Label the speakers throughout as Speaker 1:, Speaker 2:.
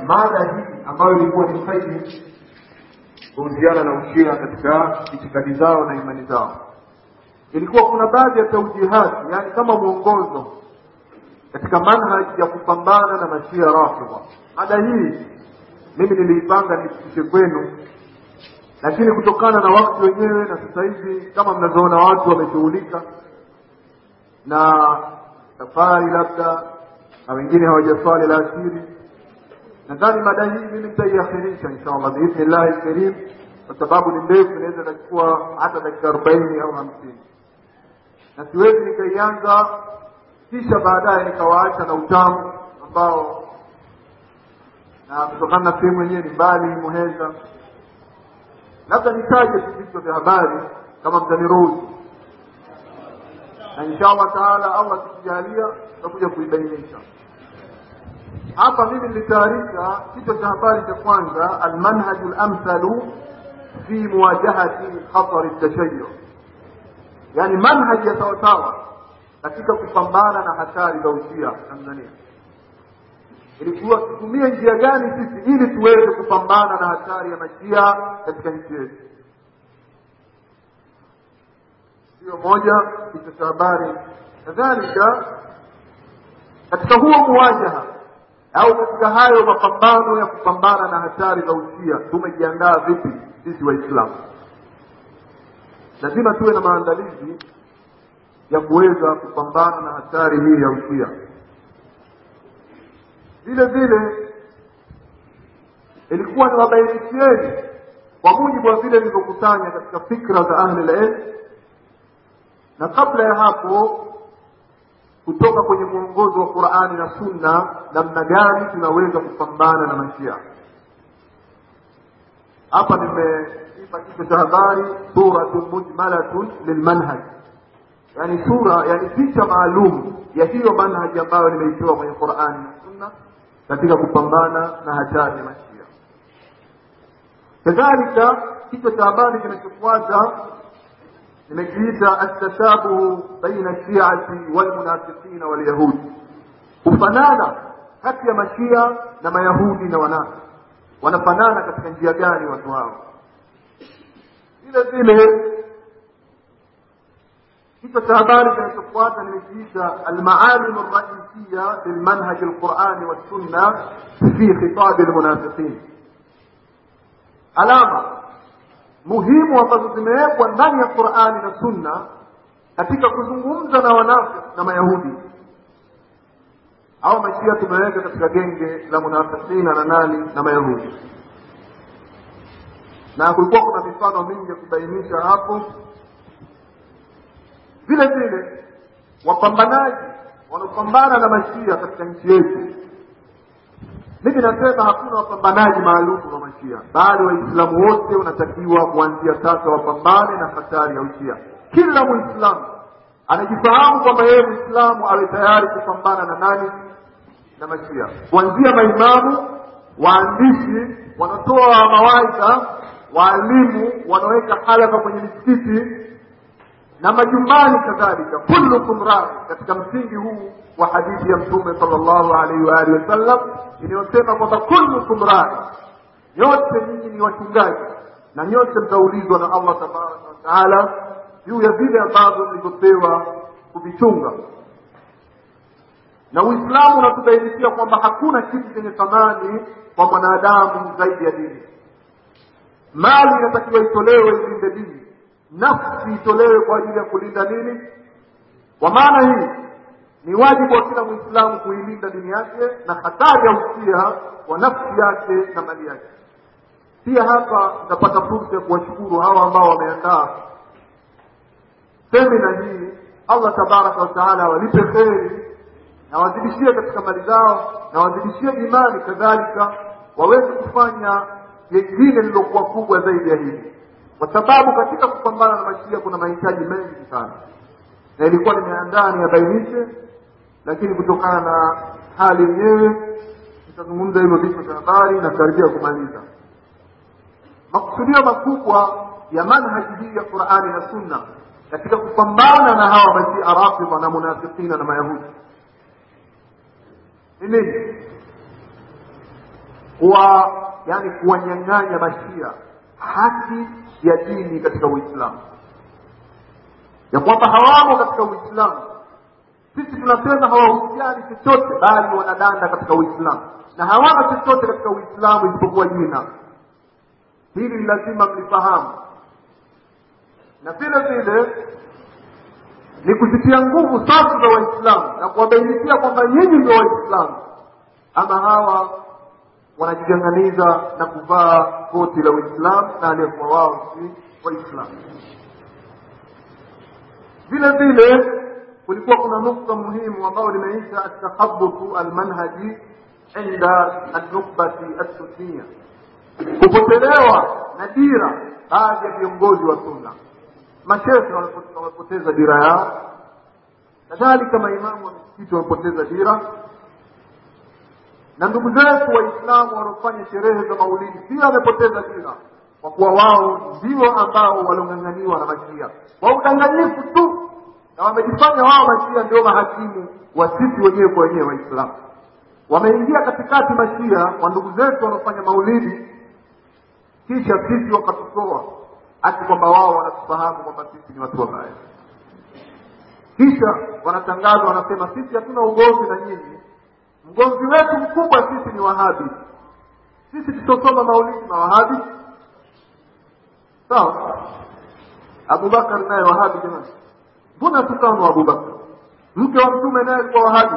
Speaker 1: mada hii ambayo ilikuwa ni faidi kuhusiana na ushia katika itikadi zao na imani zao ilikuwa kuna baadhi ya taujihati yani kama mwongozo katika manhaji ya kupambana na mashia rafidha mada hii mimi niliipanga nifikishe kwenu lakini kutokana na wakati wenyewe na sasa hivi kama mnavyoona watu wameshughulika na safari labda na wengine hawajaswali la asiri nadhani mada hii mimi nitaiakhirisha insha allah biidhnillahi lkarim kwa sababu ni ndefu inaweza ikachukua hata dakika arobaini au hamsini na siwezi nikaianza kisha baadaye nikawaacha na utamu ambao na kutokana na sehemu yenyewe ni mbali muheza labda nitaje tu vichwa vya habari kama mtaniruhusu na insha allah taala allah akikijalia tutakuja kuibainisha hapa mimi nilitayarisha kichwa cha habari cha kwanza almanhaju lamthalu fi muwajahati khatari tashayu yani manhaji ya sawasawa katika kupambana na hatari za ushia tanzania ilikuwa tutumie njia gani sisi ili tuweze kupambana na hatari ya mashia katika nchi yetu hiyo moja kichwa cha habari kadhalika katika huo muwajaha au katika hayo mapambano ya kupambana na hatari za ushia tumejiandaa vipi sisi waislamu lazima tuwe na maandalizi ya kuweza kupambana na hatari hii ya ushia vile vile ilikuwa ni wabainishieni kwa mujibu wa vile nilivyokusanya katika fikra za ahli lilm na kabla ya hapo kutoka kwenye mwongozo wa qurani na sunna namna gani tunaweza kupambana na mashia hapa nimeipa kichwa cha habari suratun mujmalatun lilmanhaj yani sura yani picha maalum ya hiyo manhaji ambayo nimeitoa kwenye qurani na sunna katika kupambana na hatari ya mashia kadhalika kichwa cha habari kinachofuata nimekiita altashabuhu baina shiati walmunafiqina walyahudi kufanana kati ya mashia na mayahudi na wanafi wanafanana katika njia gani watu hao vile vile kichwa cha habari kinachofuata nimekiita almaalim alraisiya lilmanhaji alqurani wassunna fi khitabi almunafiqin alama muhimu ambazo zimewekwa ndani ya qurani na sunna katika kuzungumza na wanafiki na mayahudi au mashia tumeweka katika genge la munafikina na nani na mayahudi na kulikuwa kuna mifano mingi ya kubainisha hapo vile vile wapambanaji wanaopambana na mashia katika nchi yetu mimi nasema hakuna wapambanaji maalum wa mashia bali waislamu wote wanatakiwa kuanzia sasa wapambane na hatari ya ushia kila mwislamu anajifahamu kwamba yeye mwislamu awe tayari kupambana na nani na mashia kuanzia maimamu waandishi wanatoa mawaidha waalimu wanaweka halaka kwenye misikiti na majumbani kadhalika kullukum rai katika msingi huu wa hadithi ya mtume sallallahu alaihi wa alihi wasallam inayosema kwamba kullukum rai nyote nyinyi ni wachungaji na nyote mtaulizwa na allah tabaraka wataala juu ya vile ambavyo mlivyopewa kuvichunga na uislamu unatubainishia kwamba hakuna kitu chenye thamani kwa mwanadamu zaidi ya dini mali inatakiwa itolewe ilinde dini nafsi itolewe kwa ajili ya kulinda nini kwa maana hii ni wajibu wa kila mwislamu kuilinda dini yake na hatari ya usia wa nafsi yake na mali yake pia hapa tutapata fursa ya kuwashukuru hawa ambao wameandaa semina hii allah tabaraka wataala walipe kheri na wazidishie katika mali zao na wazidishie imani kadhalika waweze kufanya jengine lililokuwa kubwa zaidi ya hili kwa sababu katika kupambana na mashia kuna mahitaji mengi sana na ilikuwa nimeandaa niyabainishe lakini kutokana na hali yenyewe nitazungumza hivyo vichwa vya habari na karibia kumaliza makusudio makubwa ya manhaji hii ya qurani na sunna katika kupambana na hawa mashia rafidha na munafikina na mayahudi ni nini kuwa yani kuwanyang'anya mashia haki ya dini katika uislamu ya kwamba hawamo katika uislamu sisi tunasema hawahusiani chochote bali wanadanda katika uislamu na hawana chochote katika uislamu isipokuwa jina hili ni lazima mlifahamu na vile vile ni kuzitia nguvu safu za waislamu na kuwabainikia kwamba nyinyi ndio waislamu ama hawa wanajiganganiza na kuvaa koti la uislamu na aliyekuwa wao si waislamu vile vile kulikuwa kuna nukta muhimu ambayo limeisha atakhabutu almanhaji inda alnukbati assunia kupotelewa na dira baadhi ya viongozi wa sunna mashehe wamepoteza dira yao kadhalika maimamu wa misikiti wamepoteza dira na ndugu zetu waislamu wanaofanya sherehe za maulidi pia wamepoteza dira kwa kuwa wao ndio ambao waliong'ang'aniwa na mashia kwa udanganyifu tu na wamejifanya wao mashia ndio mahakimu wa sisi wenyewe kwa wenyewe waislamu wameingia katikati mashia wa ndugu zetu wanaofanya maulidi kisha sisi wakatutoa hati kwamba wao wanatufahamu kwamba sisi ni watu wabaya kisha wanatangaza wanasema sisi hatuna ugomvi na nyinyi mgomvi wetu mkubwa sisi ni wahabi sisi tutosoma maulidi na wahabi sawa abubakar naye wahabi jamani mbona tukano abubakar mke wa mtume naye alikuwa wahabi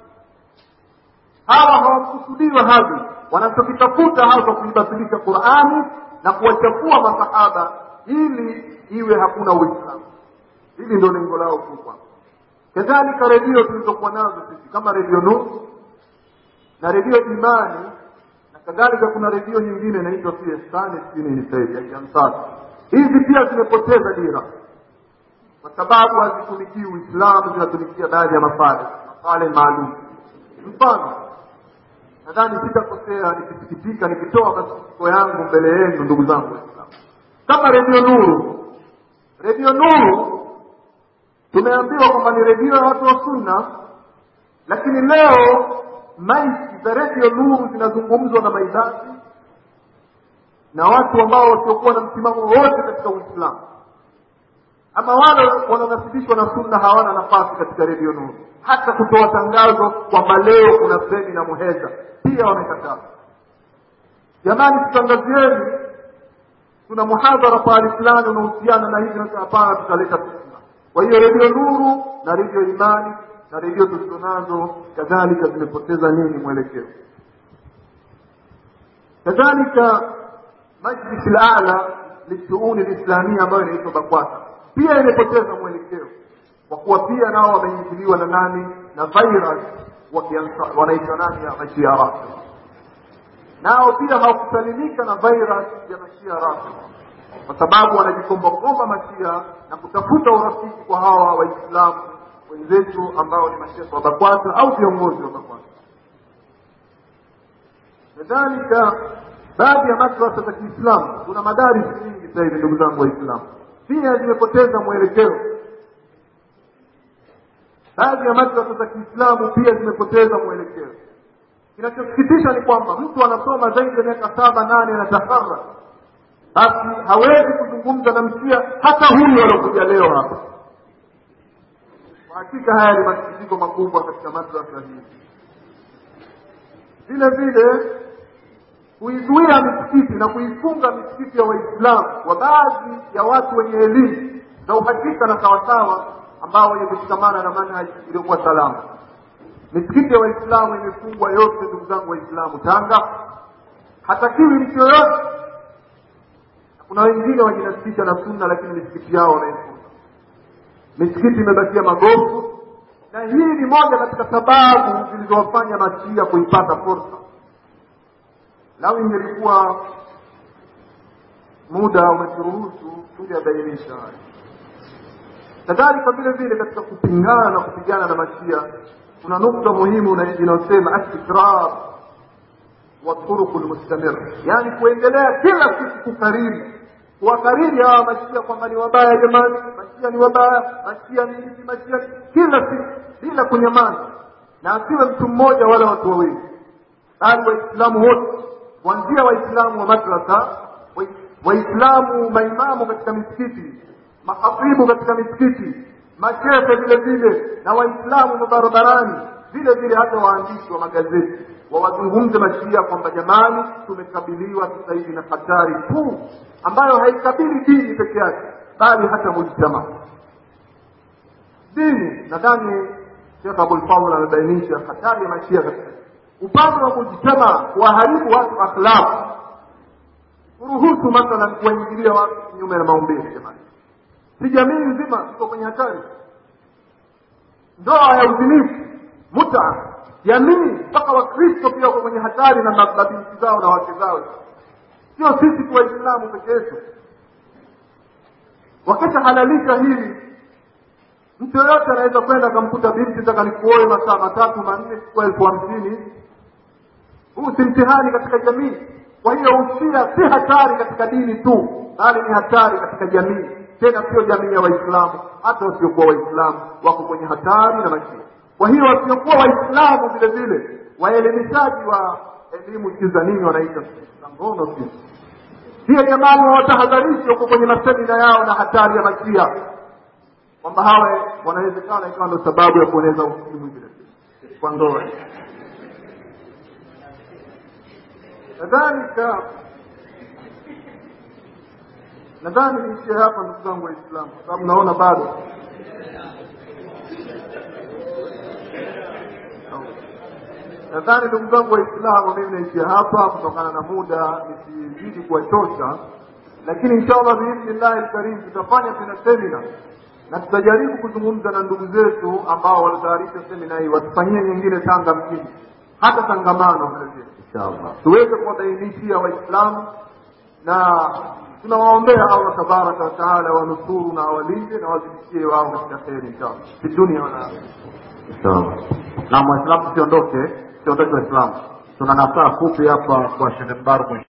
Speaker 1: hawa hawamkusudii wahabi wanachokitafuta hasa kuibatilisha qurani na kuwachafua masahaba ili iwe hakuna uislamu hili ndio lengo lao kubwa kadhalika redio tulizokuwa nazo sisi kama redio nuru na redio imani na kadhalika kuna redio nyingine inaitwa siestani sijini nisaidi aijansasa hizi pia zimepoteza dira kwa sababu hazitumikii uislamu zinatumikia baadhi ya mafale mafale maalum mfano nadhani sitakosea nikisikitika nikitoa masikitiko yangu mbele yenu ndugu zangu waislamu kama redio nuru redio nuru tumeambiwa kwamba ni redio ya watu wa sunna lakini leo maiki za redio nuru zinazungumzwa na maidati na watu ambao wasiokuwa na msimamo wote katika uislamu ama wale wanaonasibishwa na sunna hawana nafasi katika redio nuru hata kutoa tangazo kwamba leo kuna seni na muheza pia wamekataa jamani tutangazieni tuna muhadhara pahali fulani unahusiana na hivi nasema hapana tutaleta sunna kwa hiyo redio nuru na redio imani na redio tulizo nazo kadhalika zimepoteza nini mwelekeo kadhalika majlisi lala lishuuni lislamia ambayo inaitwa bakwata pia imepoteza mwelekeo kwa kuwa pia nao wameingiliwa na nani na virus wanaitwa nani ya mashia rafidha nao pia hawakusalimika na virus ya mashia rafidha kwa sababu wanajikombakomba mashia na kutafuta urafiki kwa hawa waislamu wenzetu ambao ni mashekhe wa bakwata au viongozi wa bakwata kadhalika baadhi ya madrasa za kiislamu kuna madaris nyingi sasa hivi ndugu zangu waislamu pia zimepoteza mwelekeo baadhi ya madrasa za kiislamu pia zimepoteza mwelekeo kinachosikitisha ni kwamba mtu anasoma zaidi ya miaka saba nane anatahara basi hawezi kuzungumza na msia hata huyu alokuja leo hapa kwa hakika haya ni masikitiko makubwa katika madrasa hii vile vile kuizuia misikiti na kuifunga misikiti ya waislamu wa baadhi ya watu wenye elimu za uhakika na sawasawa ambao wenye kushikamana na manhaji iliyokuwa salama misikiti ya waislamu imefungwa yote ndugu zangu waislamu tanga hatakiwi mtu yoyote kuna wengine wajinasibisha na sunna lakini misikiti yao wanaifunga misikiti imebakia magofu na hii ni moja katika sababu zilizowafanya mashia kuipata fursa lau ingelikuwa muda umeturuhusu tungeyabainisha haya kadhalika vile vile katika kupingana na kupigana na mashia kuna nukta muhimu inayosema astikrar wa turuku lmustamir yaani kuendelea kila siku kukariri kuwakariri hawa mashia kwamba ni wabaya jamani mashia ni wabaya mashia ni hivi mashia kila siku bila kunyamaza na asiwe mtu mmoja wala watu wawili bali waislamu wote kuanzia waislamu wa madrasa wa- waislamu maimamu katika misikiti mahatibu katika misikiti mashehe vile vile na waislamu mabarabarani vile vile hata waandishi wa magazeti wawazungumze mashia kwamba jamani tumekabiliwa sasa hivi na hatari kuu ambayo haikabili dini peke yake bali hata mujtama dini nadhani shekh abulfaul amebainisha hatari ya mashia katika upande wa mujtama kuwaharibu watu akhlaq kuruhusu mathalan kuwaingilia watu kinyume na maumbile jamani si jamii nzima iko kwenye hatari ndoa ya uzinifu muta jamii mpaka wakristo pia wako kwenye hatari na ma- mabinti zao na wake zao sio sisi tu waislamu peke yetu wakishahalalisha hili mtu yoyote anaweza kwenda akamkuta binti taka nikuoe masaa matatu manne chukua elfu hamsini huu si mtihani katika jamii kwa hiyo usia si hatari katika dini tu bali ni hatari katika jamii tena sio jamii ya waislamu hata wasiokuwa waislamu wako kwenye hatari na mashia kwa hiyo wasiokuwa waislamu vile vile waelimishaji wa elimu sijui za nini wanaita za ngono sijui pia jamani wawatahadharishi wako kwenye masemina yao na hatari ya mashia kwamba hawe wanawezekana ikawa ndo sababu ya kueneza ukimwi vile vile kwa ndoa kadhalika nadhani niishie hapa ndugu zangu waislamu kwa sababu naona bado nadhani ndugu zangu waislamu mimi naishia hapa kutokana na muda nisizidi kuwachosha lakini inshallah biidhnillahi lkarim tutafanya tena semina na tutajaribu kuzungumza na ndugu zetu ambao walitayarisha semina hii watufanyie nyingine tanga mjini hata tangamano vile vile inshallah tuweze kuwabainishia waislamu na tunawaombea allah tabaraka wataala wanusuru na awalinde na wazidishie wao katika kheri inshallah fi dunia wala
Speaker 2: Inshallah. Na Waislamu tusiondoke, tusiondoke Waislamu. Tuna nasaa fupi hapa kwa Sheikh Mbarak